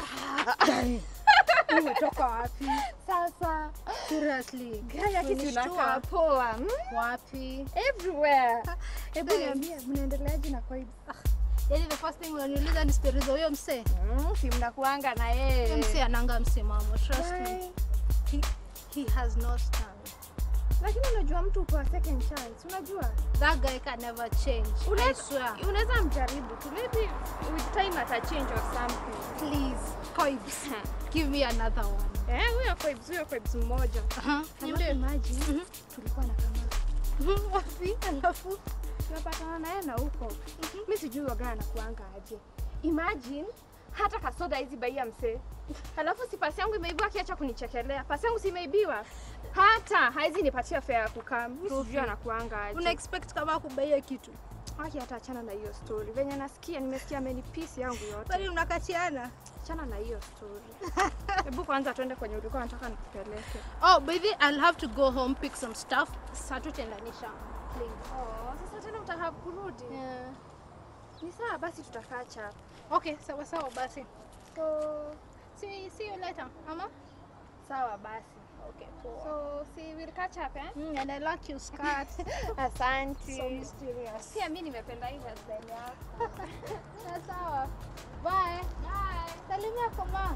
Umetoka wapi? Sasa Seriously. gaya kitu Umenishtua. unakaa poa. Hmm? Wapi? Everywhere. Hebu Hey. niambie mnaendeleaje na kwa Yaani the first thing unaniuliza ni stories za huyo msee. Mm, si mnakuanga na Huyo yeye. msee ananga msimamo, trust me. Why? He, he has no stand. Lakini unajua mtu upewa second chance, unajua? That guy can never change. I Unaweza swear. unaweza mjaribu tu. Maybe with time ata change or something. Please, Coibs, give me another one. Eh, huyo vibes, huyo vibes mmoja. Uh-huh. Alafu Niambie. imagine Mhm. tulikuwa na kama Wapi? Alafu tunapatana naye na huko. Mi sijui wagaa anakuanga aje. Imagine hata kasoda hizi baia msee. Halafu si pasi yangu imeibiwa akiacha kunichekelea. Pasi yangu si imeibiwa. Hata haizi nipatia fare ya kukaa. Mi sijui Rufi. anakuanga aje. una expect kama kubaia kitu. Aki hata achana na hiyo story. Venye nasikia nimesikia amenipisi yangu yote. Bali unakatiana. Achana na hiyo story. Hebu kwanza tuende kwenye ulikuwa nataka nikupeleke. Oh, by the way, I'll have to go home pick some stuff. Sasa tutaendanisha. Please. Oh, sasa tena utaka kurudi. Yeah. Ni sawa basi tutakaa chapa. Okay, sawa sawa basi. So, See, see you later, Mama. sawa basi. Okay, poa. So, si we'll catch up eh? Mm, and I like your skirt. Asante. so mysterious. Pia mimi nimependa hii hairstyle yako. Na sawa. Bye. Bye. Salimia kwa mama.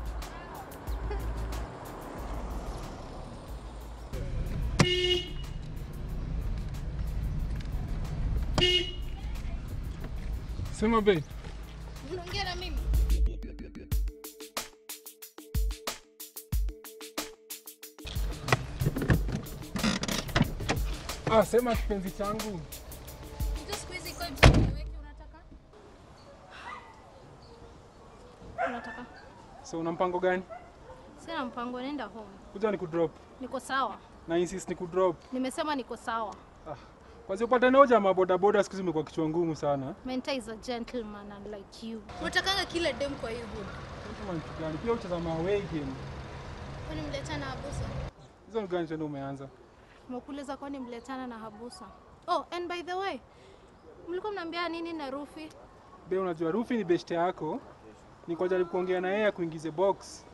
Sema babe. Unaongea na mimi? Ah, sema kipenzi changu. Ndio siku hizi kwa msiweke unataka? Unataka? So una mpango gani? Sina mpango, nenda home. Kuja ni kudrop. Niko sawa. Na insist ni kudrop. Nimesema niko sawa. Ah. Kwanza upatane hoja maboda boda siku hizi imekuwa kichwa ngumu sana. Menta is a gentleman unlike you. Unatakanga kila dem kwa hiyo hood. Kama ni kitu gani? Pia ucheza ma away game. Kwani mletana na Habusa? Hizo ni gani tena umeanza? Mwakuuliza kwani mletana na Habusa? Oh, and by the way, mlikuwa mnaambia nini na Rufi? Be, unajua Rufi ni best yako. Niko jaribu kuongea na yeye akuingize box.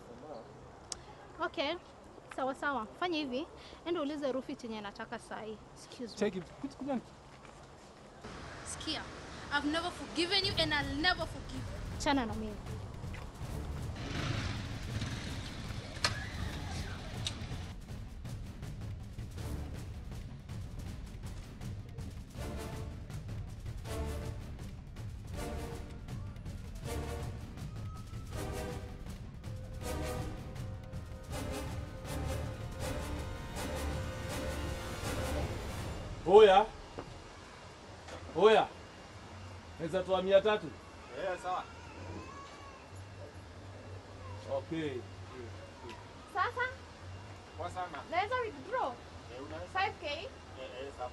Okay. Sawa sawa. Fanya hivi. Enda ulize Rufi chenye nataka sahi. Excuse me. Check it. Kuja- kuja ni- Sikia. I've never forgiven you and I'll never forgive you. Chana na mimi. Oya. Oya. Naweza toa mia tatu? Eh, sawa. Okay. Sasa, Kwa sana. naweza withdraw Eh, unaweza? 5k? Eh, eh, sawa.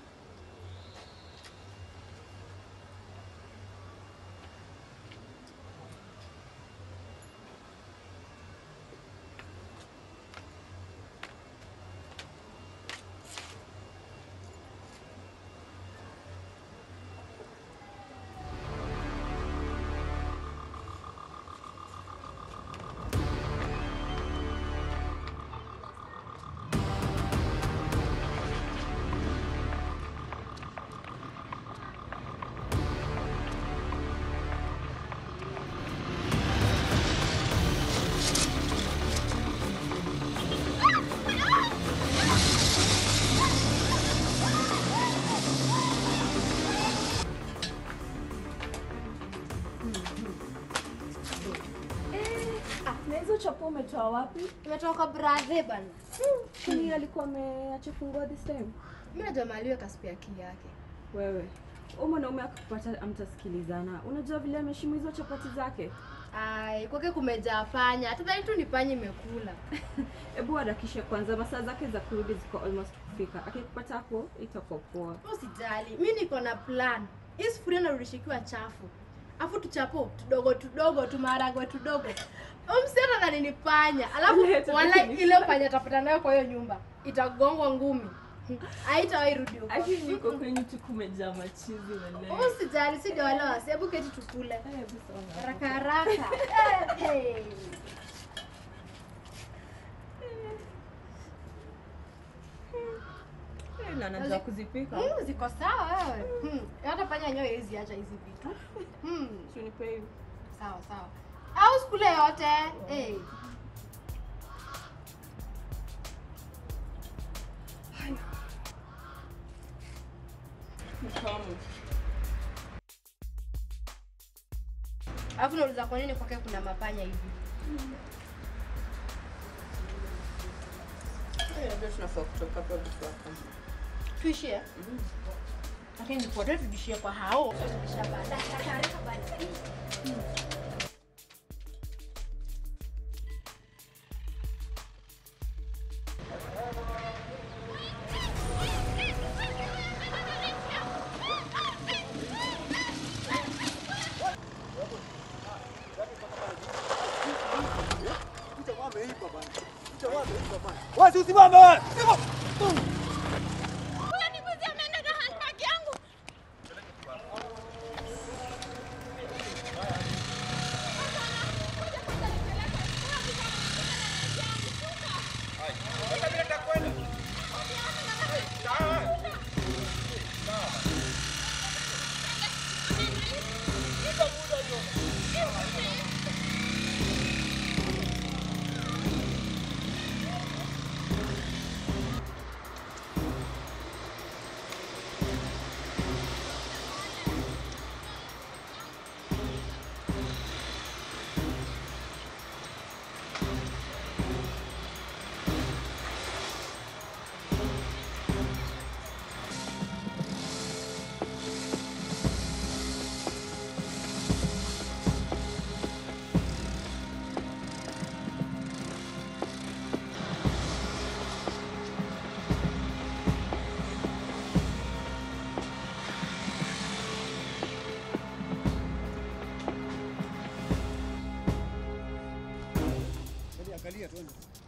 Na hizo chapo umetoa wapi? Imetoka bradhe bana. Kwani alikuwa ameacha fungua this time? Mimi najua maliwe kaspi akili yake. Wewe huyu mwanaume akikupata amtasikilizana. Unajua vile ameshimu hizo chapati zake. Ai, kwake kumejaa panya. Hata tu ni panya imekula. Hebu harakishe kwanza, masaa zake za kurudi ziko almost kufika. Akikupata hapo itakuwa poa. Usijali, mi niko na plan. Hii sufuria narudishikiwa chafu, afu tuchapo tudogo tudogo tumaharagwe tudogo. Umsichana na nini panya, alafu Leta wala lakini. ile panya tapata nayo kwa hiyo nyumba itagongwa ngumi. haitawahi rudi huko. Aki niko kwenye tu kumejaa machizi wale. Usijali, si ndio wale wasi. Hebu keti tukule Eh, hebu songa. haraka haraka. Eh, hey. Eh, na najua kuzipika. Mm, ziko sawa wewe. Hmm. Hata panya nyoyo hizi acha hizi vitu. Hmm. Si unipe hiyo. Sawa sawa. Au sikule yote. Eh. Ni tamu. Alafu nauliza kwa nini kwake kuna mapanya hivi? Eh, labda tunafaa kutoka hapa before. Tuishie. Lakini nipote tudishie kwa hao. Tudishia baadaye. Taarifa baadaye. Wasi usimame wewe. Angalia twende.